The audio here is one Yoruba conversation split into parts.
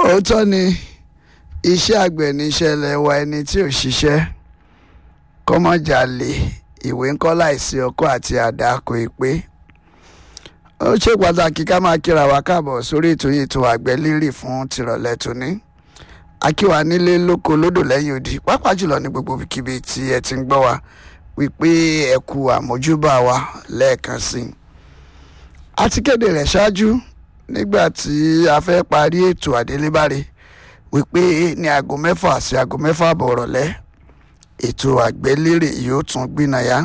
òótọ́ ni iṣẹ́ àgbẹ̀ ní iṣẹ́ ilẹ̀ wa ẹni tí ò ṣiṣẹ́ kọ́mọ̀jàlè ìwé ńkọ́ láìsí ọkọ́ àti àdá kò ì pé ó ṣe pàtàkì ká máa kíra wa káàbọ̀ sórí ètò yìí ètò àgbẹ̀ lérè fún tìrọ̀lẹ́ tòní akíwa nílé lóko lódò lẹ́yìn odi pàápàá jùlọ ní gbogbo ibikíbi tí ẹ ti ń gbọ́ wa wípé ẹ kú àmójúbà wa lẹ́ẹ̀kan sí i a ti kéde rẹ̀ ṣáájú nígbà tí a fẹ́ parí ètò àdélébáre wípé ní aago mẹ́fà sí aago mẹ́fà àbọ̀ rọ̀lẹ́ ètò àgbẹ̀lérè yóò tún gbìnàyà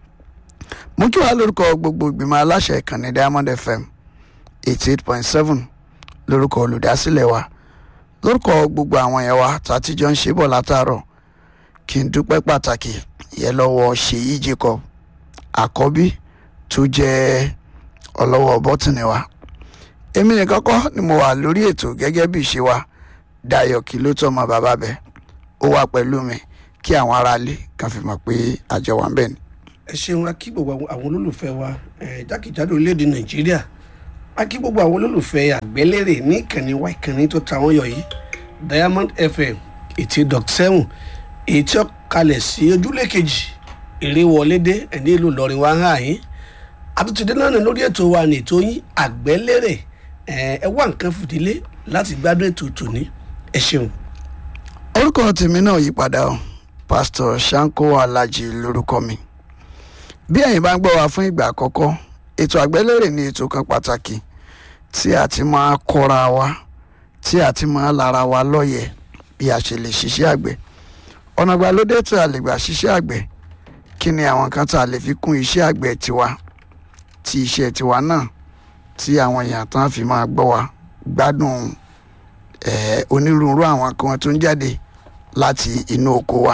mú kí wàá lórúkọ gbogbo ìgbìmọ̀ aláṣẹ ìkànnì diamond fm eighty eight point seven lórúkọ olùdásílẹ̀ wa lórúkọ gbogbo àwọn yẹn wa tàtijọ́ ń ṣe bọ̀ látàárọ̀ kí n dúpẹ́ pàtàkì yẹn lọ́wọ́ ṣèyí jacob àkọ́bí tó jẹ́ ọlọ́wọ́ bọ́tìnì wa èmi nìkan kọ́ ni mo wà lórí ètò gẹ́gẹ́ bí ìṣe wa dayọ̀ kí ló tọ́ ọmọ bàbá bẹ́ẹ̀ ó wà pẹ̀lú mi kí àwọn aráalé kan fi mọ̀ pé àjọ wa ń bẹ̀ ni. ẹ ṣeun a kí gbogbo àwọn olólùfẹ́ wa eh, jákèjádò orílẹ̀-èdè nàìjíríà a kí gbogbo àwọn olólùfẹ́ àgbẹ̀lérè ní ìkànnì wa ìkànnì tó ta wọ́n yọ yìí diamond fm eighty dot seven èyí tí ó kalẹ̀ sí ojúlé kejì èrè wọlé dé ẹni ìlú ìlọrin wa ń hàn yín àtúntìdé náà ní lórí ètò wa ní ètò yín àgbẹ̀lérè ẹ wá nǹkan fìdílé láti gbádùn ètò tòní ẹ ṣeun. orúkọ tèmi náà yí padà o pásítọ̀ sanko alhaji lórúkọ mi bí ẹ̀yin bá ń gbọ́ wa fún ìgbà àkọ́kọ́ ètò àgbẹ̀lérè ní ètò kan pàtàkì tí a ti máa kọ́ra wa tí a ti máa lára wa lọ́yẹ̀ bí a ṣe lè ṣiṣẹ́ àgbẹ̀ ọ̀nà ìgbàlódé tí a lè gbà ṣiṣẹ́ àgbẹ̀ kí ni àwọn kan tá a lè fi kún iṣẹ́ àgbẹ̀ tiwa tí iṣẹ́ tiwa náà tí àwọn èèyàn tán fi máa gbọ́ wa gbádùn eh, onírúurú àwọn kan tó ń jáde láti inú oko wa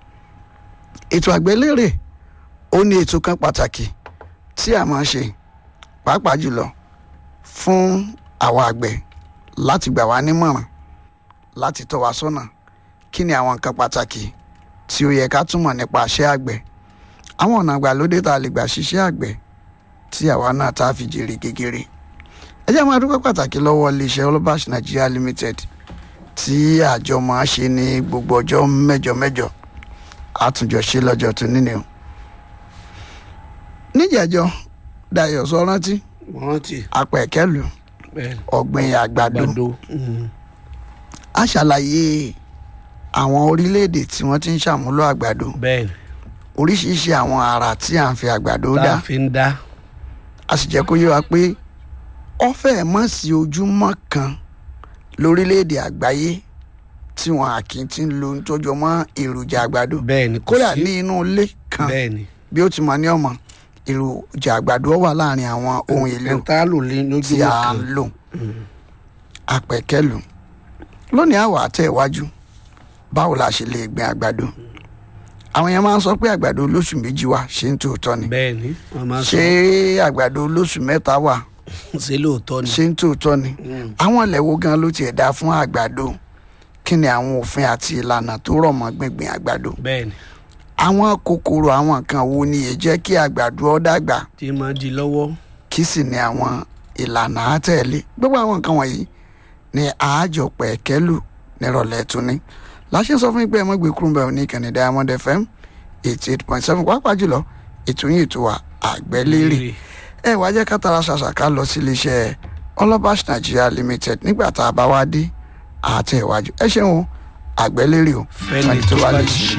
ètò àgbẹ̀lérè ó ní ètò kan pàtàkì tí a máa ṣe pàápàá jùlọ fún àwọn àgbẹ̀ láti gbà wá nímọ̀ràn láti tọ́ wa sọ́nà kí ni àwọn nǹkan pàtàkì tí ó yẹ ká túmọ̀ nípa iṣẹ́ àgbẹ̀ àwọn ọ̀nà àgbàlódé tá a lè gbà ṣiṣẹ́ àgbẹ̀ tí àwa náà tá a fi jèrè gegere ẹ jẹ́ máa dúpẹ́ pàtàkì lọ́wọ́ iléeṣẹ́ olúbàṣ nigeria limited tí àjọ máa ṣe ní gbogbo ọjọ́ mẹ́jọ mẹ́jọ àtúnjọ ṣe lọ́jọ́ tó níní o níjẹ̀jọ́ dayọ̀ sọ rántí wọ́n rántí apẹ̀kẹ́lù bẹ́ẹ̀ ọ̀gbìn àgbàdo gbàdo mm, a ṣàlàyé àwọn orílẹ̀-èdè tí wọ́n ti ń ṣàmúlò àgbàdo bẹ́ẹ̀ ni oríṣiríṣi àwọn àrà tí à ń fi àgbàdo tá dá a fi ń dá a sì jẹ́ kó yé wa pé ọ̀fẹ́ mọ̀ sí ojúmọ́ kan lórílẹ̀‐èdè àgbáyé tí wọn àkì ti ń lo nítọ́jọ́ mọ́ èròjà àgbàdo bẹ́ẹ̀ ni kò kódà sí ní inú ilé kan bẹ́ẹ̀ ni bí ó ti mọ ní ọmọ èròjà àgbàdo wà láàrin àwọn ohun èlò ẹ̀ńtà lò lé tí lójúmọ́ a kan ń lò àpẹ̀kẹ́lù lónìí àwọ̀ àtẹ̀ iwájú báwo la ṣe lè gbin àgbàdo àwọn yẹn máa ń sọ pé àgbàdo olóṣù méjì wà ṣé ń tòótọ́ ni bẹ́ẹ̀ ni wọ́n máa ń sọ ṣé àgbàdo olóṣù mẹ́ta wà ṣe lóòótọ́ ni ṣé ń tòótọ́ ni Mm, àwọn ilẹ̀ wo gan ló tiẹ̀ dá fún àgbàdo kí ni àwọn òfin àti ìlànà tó rọ̀ mọ́ gbíngbin àgbàdo bẹ́ẹ̀ ni àwọn kòkòrò àwọn nǹkan wo ni èyí jẹ́ kí àgbàdo ó dàgbà tí máa di lọ́wọ́ kí sì ni àwọn ìlànà àtẹ̀lé gbogbo àwọn nǹkan wọ̀nyí ni àájọ pẹ̀kẹ́lù nírọ̀lẹ́ tóní láṣẹ sọ fún yín pé ẹ mọ́ gbé kúrúmbà òní ìkànnì diamond fm eighty eight point seven pàápàá jùlọ ètò yín ètò wa àgbẹ̀lérè ẹ wá jẹ́ ká tara ṣàṣàká lọ sí iléeṣẹ́ ọlọ́bàṣ nigeria limited nígbà tá a bá wá dé àtẹ̀wájú ẹ ṣeun o àgbẹ̀lérè o fẹ́ni tó bá lè ṣe